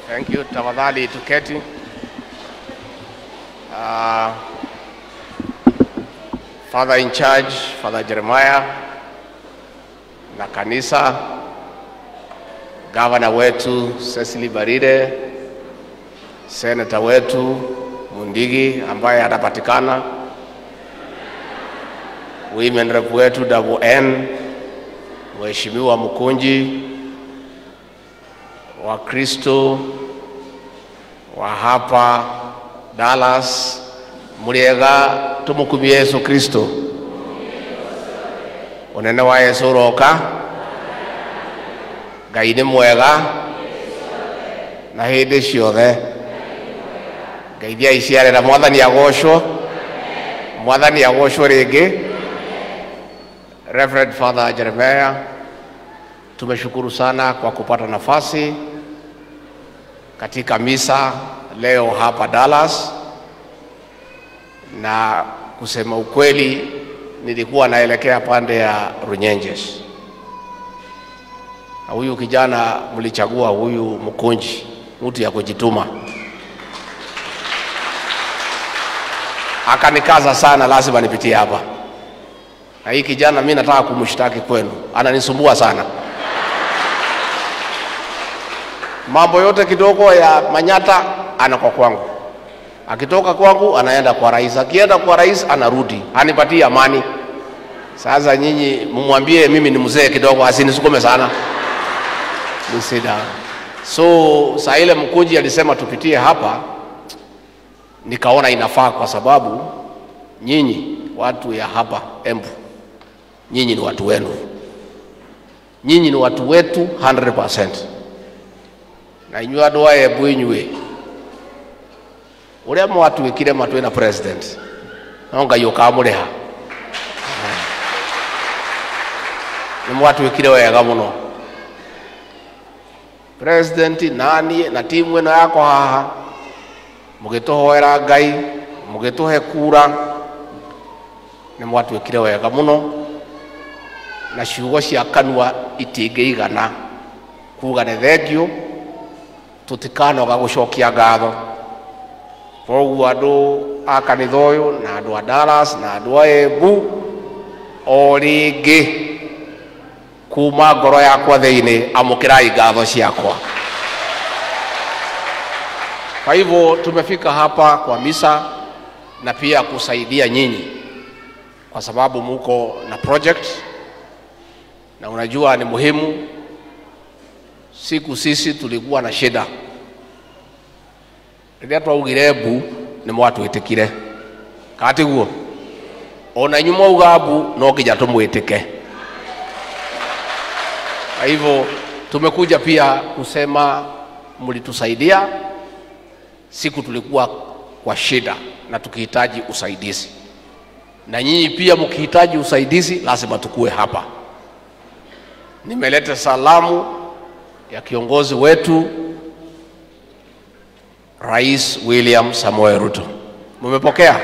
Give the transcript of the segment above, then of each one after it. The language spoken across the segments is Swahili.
Thank you. Tafadhali tuketi. Uh, Father in charge, Father Jeremiah na kanisa, gavana wetu Cecily Baride, seneta wetu Mundigi ambaye atapatikana, women rep wetu double N, Mheshimiwa Mkunji, Wakristo wa hapa Dallas, muriega tumukumie Yesu Kristo unene wa Yesu uroka Ngai nĩ mwega na hĩndĩ ciothe ngeithia iciarĩra mwathani agocwo mwathani agocwo rĩngĩ Reverend Father Jeremiah tumeshukuru sana kwa kupata nafasi katika misa leo hapa Dallas, na kusema ukweli, nilikuwa naelekea pande ya Runyenjes, na huyu kijana mlichagua huyu Mkunji, mtu ya kujituma, akanikaza sana, lazima nipitie hapa. Na hii kijana mi nataka kumshtaki kwenu, ananisumbua sana mambo yote kidogo ya Manyata anako kwangu, akitoka kwangu anaenda kwa rais, akienda kwa rais anarudi, anipatie amani. Sasa nyinyi mumwambie mimi ni mzee kidogo, asinisukume sana nisida. So saa ile Mkunji alisema tupitie hapa, nikaona inafaa kwa sababu nyinyi watu ya hapa Embu, nyinyi ni watu wenu, nyinyi ni watu wetu 100% na inyuĩ andũ a Embu inyuĩ ũrĩa mwatuĩkire matwĩ na president no Ngai ũkamũrĩha nĩ mwatuĩkire wega mũno president naniĩ na timu ĩno yakwa haha mũgĩtũhoera Ngai mũgĩtũhe kura nĩ mwatuĩkire wega mũno na ciugo cia kanua itingĩigana kuga nĩ thengio tutikanoga gucokia ngatho koguo andå a kanitha å yå na andå a Dallas na andå a Embu o rĩngĩ kuma ngoro yakwa thĩinĩ amũkĩrai ngatho ciakwa kwa hivyo tumefika hapa kwa misa na pia kusaidia nyinyi kwa sababu muko na project na unajua ni muhimu siku sisi tulikuwa na shida rĩrĩa twaugire mbu nĩ mwatwĩtĩkire katiguo ona inyu mwauga mbu no nginya tũmwĩtĩke kwa hivyo tumekuja pia kusema mlitusaidia siku tulikuwa kwa shida na tukihitaji usaidizi na nyinyi pia mkihitaji usaidizi lazima tukue hapa nimeleta salamu ya kiongozi wetu Rais William Samoei Ruto. Mumepokea?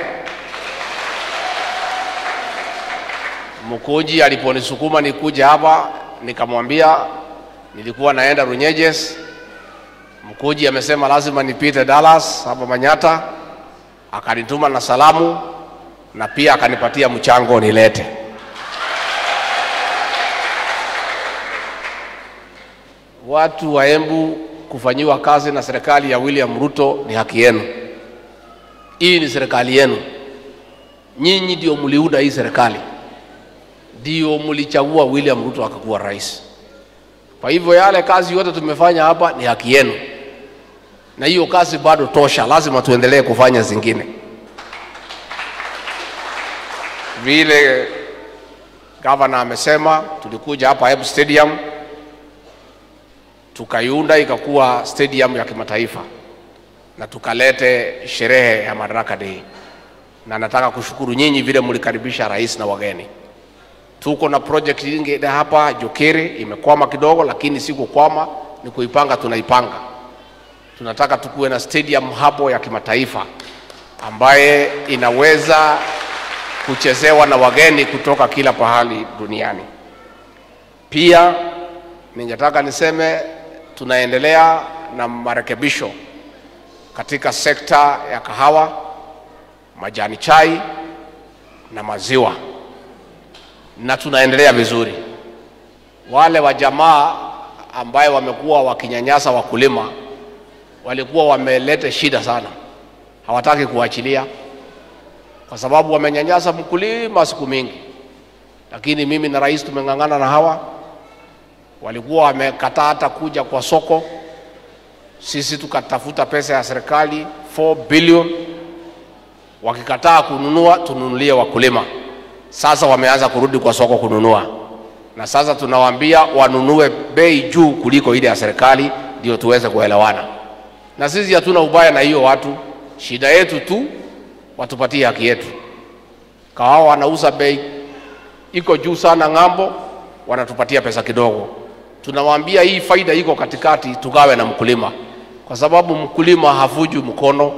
Mkunji aliponisukuma nikuja hapa, nikamwambia nilikuwa naenda Runyenjes. Mkunji amesema lazima nipite Dallas hapa Manyata, akanituma na salamu na pia akanipatia mchango nilete. watu wa Embu kufanyiwa kazi na serikali ya William Ruto ni haki yenu. Hii ni serikali yenu, nyinyi ndio mliunda hii serikali, ndio mlichagua William Ruto akakuwa rais. Kwa hivyo yale kazi yote tumefanya hapa ni haki yenu, na hiyo kazi bado tosha, lazima tuendelee kufanya zingine. Vile gavana amesema, tulikuja hapa Embu Stadium tukaiunda ikakuwa stadium ya kimataifa na tukalete sherehe ya Madaraka Day, na nataka kushukuru nyinyi vile mlikaribisha rais na wageni. Tuko na project nyingine hapa Jokeri, imekwama kidogo, lakini si kukwama, ni kuipanga, tunaipanga. Tunataka tukuwe na stadium hapo ya kimataifa ambaye inaweza kuchezewa na wageni kutoka kila pahali duniani. Pia ningetaka niseme tunaendelea na marekebisho katika sekta ya kahawa, majani chai na maziwa, na tunaendelea vizuri. Wale wa jamaa ambaye wamekuwa wakinyanyasa wakulima walikuwa wameleta shida sana, hawataki kuachilia kwa sababu wamenyanyasa mkulima siku mingi, lakini mimi na rais tumeng'ang'ana na hawa. Walikuwa wamekataa hata kuja kwa soko, sisi tukatafuta pesa ya serikali 4 billion, wakikataa kununua tununulie wakulima. Sasa wameanza kurudi kwa soko kununua, na sasa tunawaambia wanunue bei juu kuliko ile ya serikali, ndio tuweze kuelewana. Na sisi hatuna ubaya na hiyo watu, shida yetu tu watupatie haki yetu. Kahawa wanauza bei iko juu sana ng'ambo, wanatupatia pesa kidogo. Tunawaambia hii faida iko katikati, tugawe na mkulima, kwa sababu mkulima havuju mkono.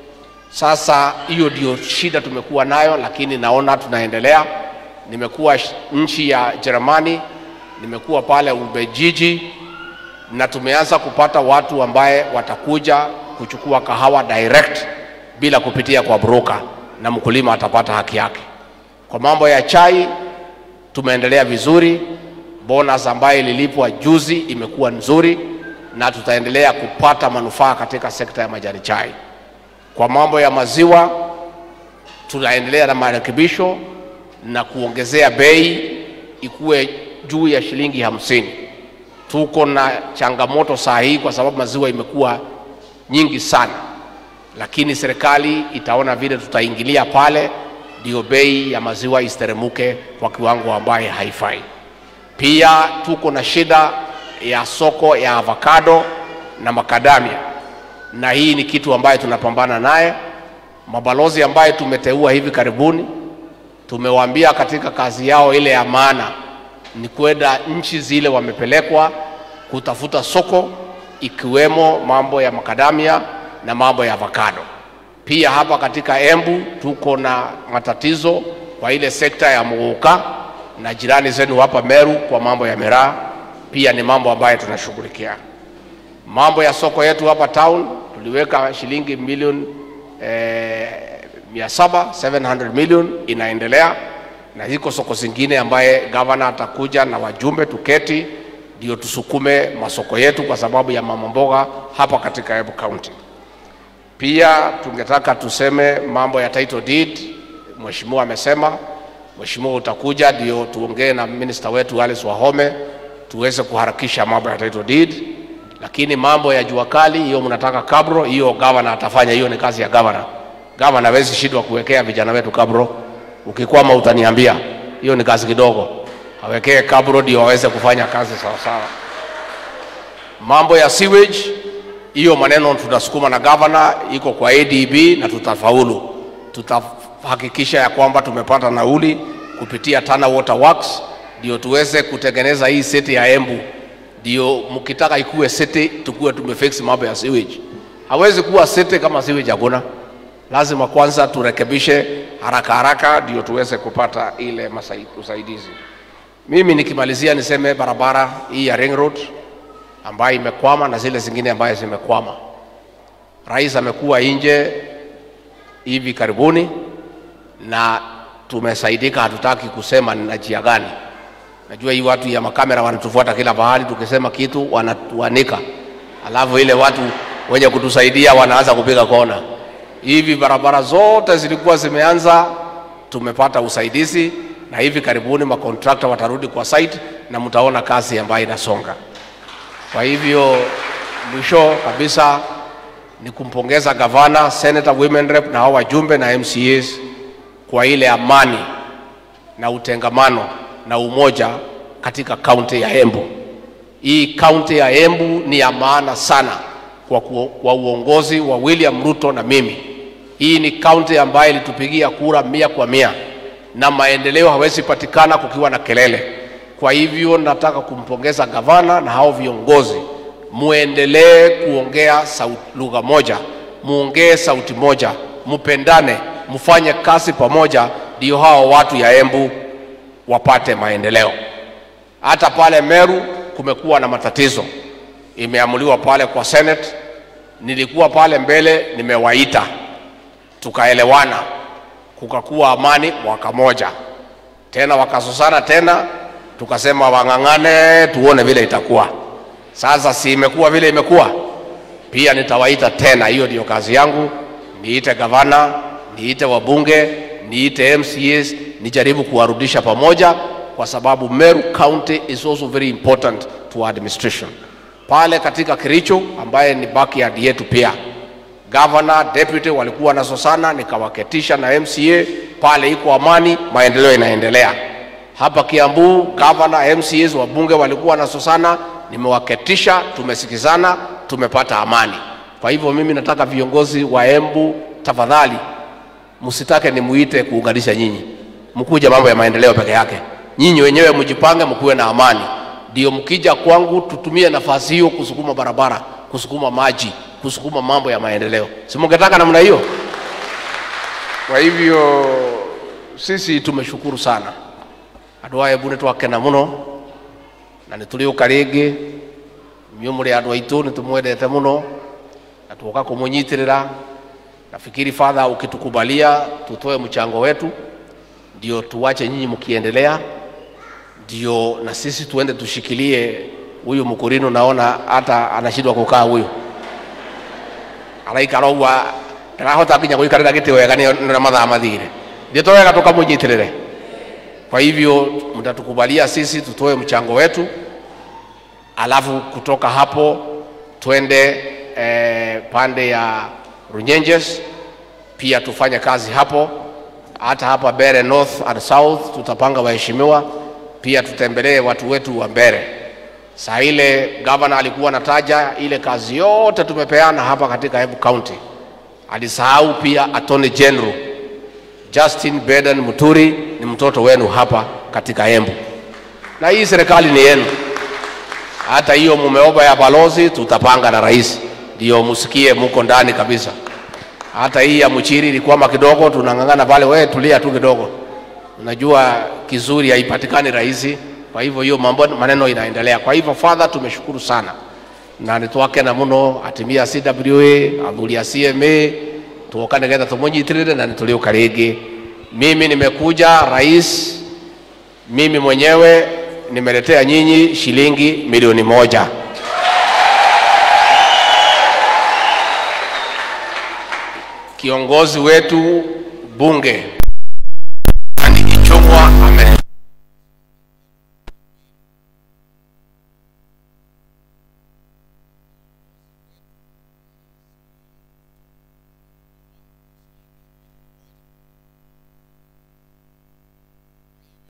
Sasa hiyo ndio shida tumekuwa nayo, lakini naona tunaendelea. Nimekuwa nchi ya Jerumani, nimekuwa pale Ubelgiji, na tumeanza kupata watu ambaye watakuja kuchukua kahawa direct bila kupitia kwa broker, na mkulima atapata haki yake. Kwa mambo ya chai tumeendelea vizuri, bonus ambayo ililipwa juzi imekuwa nzuri, na tutaendelea kupata manufaa katika sekta ya majani chai. Kwa mambo ya maziwa tunaendelea na marekebisho na kuongezea bei ikuwe juu ya shilingi hamsini. Tuko na changamoto saa hii kwa sababu maziwa imekuwa nyingi sana, lakini serikali itaona vile tutaingilia pale ndio bei ya maziwa isteremuke kwa kiwango ambaye haifai. Pia tuko na shida ya soko ya avocado na makadamia, na hii ni kitu ambaye tunapambana naye. Mabalozi ambaye tumeteua hivi karibuni, tumewaambia katika kazi yao ile ya maana ni kwenda nchi zile wamepelekwa kutafuta soko, ikiwemo mambo ya makadamia na mambo ya avocado. Pia hapa katika Embu tuko na matatizo kwa ile sekta ya muguka na jirani zenu hapa Meru kwa mambo ya miraa, pia ni mambo ambayo tunashughulikia. Mambo ya soko yetu hapa town tuliweka shilingi milioni eh, mia saba 700 million inaendelea, na ziko soko zingine ambaye gavana atakuja na wajumbe tuketi, ndio tusukume masoko yetu kwa sababu ya mama mboga hapa katika Embu County. Pia tungetaka tuseme mambo ya title deed. Mheshimiwa amesema, Mheshimiwa utakuja ndio tuongee na minister wetu Alice Wahome tuweze kuharakisha mambo ya title deed, lakini mambo ya jua kali hiyo mnataka kabro, hiyo gavana atafanya, hiyo ni kazi ya gavana. Gavana hawezi shindwa kuwekea vijana wetu kabro. Ukikwama utaniambia, hiyo ni kazi kidogo, awekee kabro ndio waweze kufanya kazi sawa sawa. Mambo ya sewage hiyo maneno tunasukuma na gavana, iko kwa ADB na tutafaulu. Tutahakikisha ya kwamba tumepata nauli kupitia Tana Water Works ndio tuweze kutengeneza hii seti ya Embu, ndio mkitaka ikuwe seti tukuwe tumefix mambo ya sewage. Hawezi kuwa seti kama sewage hakuna. Lazima kwanza turekebishe haraka haraka ndio tuweze kupata ile masai- usaidizi. Mimi nikimalizia niseme barabara hii ya Ring Road ambayo imekwama na zile zingine ambayo zimekwama. Rais amekuwa nje hivi karibuni na tumesaidika, hatutaki kusema ni na njia gani. Najua hii watu ya makamera wanatufuata kila pahali, tukisema kitu wanatuanika, alafu ile watu wenye kutusaidia wanaanza kupiga kona. Hivi barabara zote zilikuwa zimeanza, tumepata usaidizi na hivi karibuni makontrakta watarudi kwa site na mtaona kazi ambayo inasonga. Kwa hivyo mwisho kabisa ni kumpongeza gavana, senator, women rep na hao wajumbe na MCAs kwa ile amani na utengamano na umoja katika kaunti ya Embu. Hii kaunti ya Embu ni ya maana sana kwa, ku, kwa uongozi wa William Ruto na mimi. Hii ni kaunti ambayo ilitupigia kura mia kwa mia na maendeleo hawezi patikana kukiwa na kelele. Kwa hivyo nataka kumpongeza gavana na hao viongozi, muendelee kuongea sauti lugha moja, muongee sauti moja, mupendane, mfanye kazi pamoja, ndio hao watu ya Embu wapate maendeleo. Hata pale Meru kumekuwa na matatizo, imeamuliwa pale kwa Senate. Nilikuwa pale mbele, nimewaita tukaelewana, kukakuwa amani mwaka moja tena, wakasosana tena, tukasema wang'ang'ane, tuone vile itakuwa. Sasa si imekuwa vile imekuwa, pia nitawaita tena. Hiyo ndiyo kazi yangu, niite gavana, niite wabunge, niite MCAs, nijaribu kuwarudisha pamoja, kwa sababu Meru County is also very important to administration. Pale katika Kericho ambaye ni backyard yetu pia Governor, deputy walikuwa wanasosana, nikawaketisha na MCA pale, iko amani, maendeleo inaendelea. Hapa Kiambu, governor, MCAs, wabunge walikuwa wanasosana, nimewaketisha, tumesikizana, tumepata amani. Kwa hivyo mimi nataka viongozi wa Embu, tafadhali msitake nimuite kuunganisha nyinyi, mkuje mambo ya maendeleo peke yake. Nyinyi wenyewe mjipange, mkuwe na amani, ndio mkija kwangu tutumie nafasi hiyo kusukuma barabara, kusukuma maji, kusukuma mambo ya maendeleo. Si mungetaka namna hiyo? Kwa hivyo sisi tumeshukuru sana andå aya mbu nä twakena må no na nä tå rä å ka rä ngä inyuä må rä andå aitå nä tå mwendete må no na tuoka kå må nyitä rä ra nafikiri fadha ukitukubalia tutoe mchango wetu ndio tuwache nyinyi mkiendelea ndio na sisi tuende tushikilie huyu mkurino naona hata anashindwa kukaa huyu araikara ũguo ndarahota nginya gũikarĩra gĩtĩ wega nĩ mathaa mathire ndio twawega tũkamũnyitĩrĩre kwa hivyo mtatukubalia sisi tutoe mchango wetu alafu kutoka hapo twende eh, pande ya Runyenjes pia tufanye kazi hapo hata hapa Mbere North and South tutapanga waheshimiwa pia tutembelee watu wetu wa Mbere. Saa ile gavana alikuwa anataja ile kazi yote tumepeana hapa katika Embu County, alisahau pia Attorney General Justin Beden Muturi ni mtoto wenu hapa katika Embu, na hii serikali ni yenu. Hata hiyo mumeomba ya balozi tutapanga na rais, ndio musikie muko ndani kabisa. Hata hii ya Mchiri ilikwama kidogo, tunang'ang'ana pale, wewe tulia tu kidogo. Unajua kizuri haipatikani rahisi, kwa hivyo hiyo mambo maneno inaendelea. Kwa hivyo father, tumeshukuru sana na nitwakena muno atimia CWA athuri a CMA tuoka nigetha tumunyitirire na nituliuka ringi. Mimi nimekuja rais, mimi mwenyewe nimeletea nyinyi shilingi milioni moja. Kiongozi wetu bunge